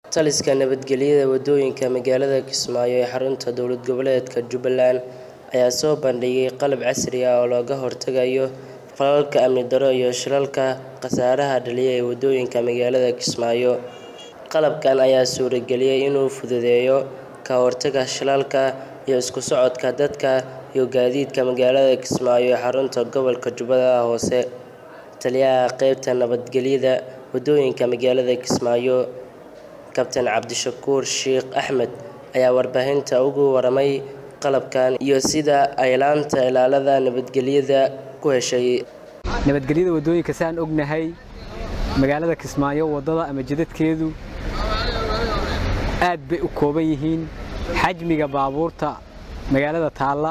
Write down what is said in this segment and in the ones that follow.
taliska nabadgelyada wadooyinka magaalada kismaayo ee xarunta dowlad goboleedka jubbaland ayaa soo bandhigay qalab casri ah oo looga hortagayo falalka amni darro iyo shilalka khasaaraha dhaliya ee wadooyinka magaalada kismaayo qalabkan ayaa suurageliyay inuu fududeeyo ka hortagga shilalka iyo isku socodka dadka iyo gaadiidka magaalada kismaayo ee xarunta gobolka jubbada hoose taliyaha qeybta nabadgelyada wadooyinka magaalada kismaayo kabtan cabdishakuur sheekh axmed ayaa warbaahinta ugu waramay qalabkan iyo sida ay laanta ilaalada nabadgelyada ku heshay nabadgelyada wadooyinka saan ognahay magaalada kismaayo wadada ama jidadkeedu aad bay u kooban yihiin xajmiga baabuurta magaalada taalla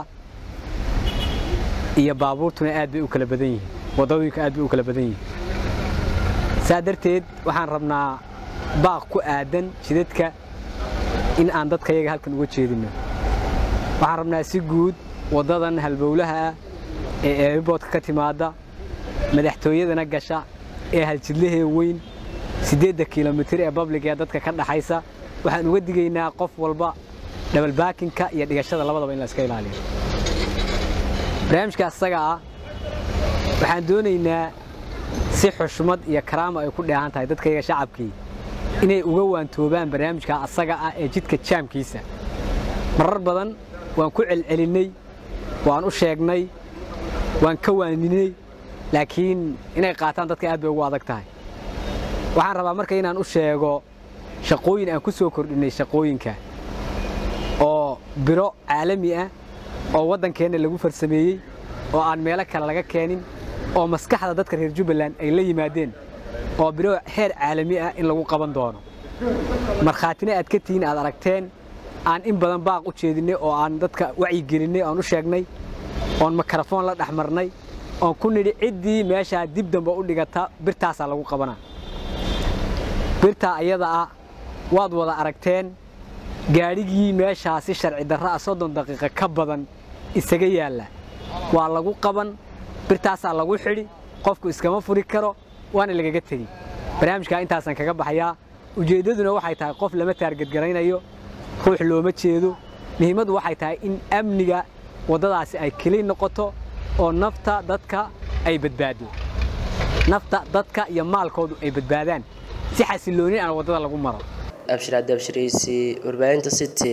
iyo baabuurtuna aad bay u kala badan yihiin wadooyinka aad bay u kala badan yihiin saa darteed waxaan rabnaa baaq ku aadan jidadka in aan dadka yaga halkan uga jeedino waxaan rabnaa si guud waddadan halbowlaha ah ee eeriboodka ka timaadda madaxtooyadana gasha ee haljidlahee weyn siddeedda kilomitir ee babliga ee dadka ka dhaxaysa waxaan uga digaynaa qof walba dhabalbaakinka iyo dhigashada labadaba in la iska ilaaliyo barnaamijka asaga ah waxaan doonaynaa si xushmad iyo karaama ay ku dheehan tahay dadka yaga shacabkii inay uga waantoobaan barnaamijka asaga ah ee jidka jaamkiisa marar badan waan ku celcelinnay waan u sheegnay waan ka waaninay laakiin inay qaataan dadka aad bay ugu adag tahay waxaan rabaa marka inaan u sheego shaqooyin aan ku soo kordhinnay shaqooyinka oo biro caalami ah oo waddankeenna lagu farsameeyey oo aan meelo kale laga keenin oo maskaxda dadka reer jubbaland ay la yimaadeen oo biro heer caalami ah in lagu qaban doono markhaatina aad ka tihiin aad aragteen aan in badan baaq u jeedinnay oo aan dadka wacyigelinnay oon u sheegnay oon mikrofoon la dhex marnay oon ku nidhi ciddii meeshaa dib damba u dhigata birtaasaa lagu qabanaa birtaa ayada ah waad wada aragteen gaadhigii meeshaa si sharci darra ah soddon daqiiqa ka badan isaga yaalla waa lagu qaban birtaasaa lagu xidhi qofku iskama furi karo waana lagaga tegi barnaamijkaa intaasaan kaga baxayaa ujeeddaduna waxay tahay qof lama taargadgaraynayo ruux looma jeedo muhiimaddu waxay tahay in amniga waddadaasi ay keli noqoto oo nafta dadka ay badbaado nafta dadka iyo maalkoodu ay badbaadaan si xasiloonin aan waddada lagu maro abshir cabdi abshiraysi warbaahinta city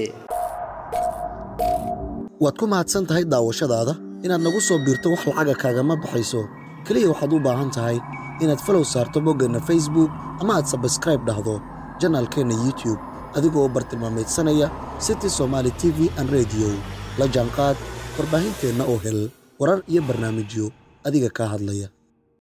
waad ku mahadsan tahay daawashadaada inaad nagu soo biirto wax lacaga kaagama baxayso keliya waxaad u baahan tahay inaad falow saarto boggeenna facebook ama aad sabskraib dhahdo janaalkeenna youtube adigoo bartilmaamaydsanaya city somaali t v an rediyo la jaanqaad warbaahinteenna oo hel warar iyo barnaamijyo adiga kaa hadlaya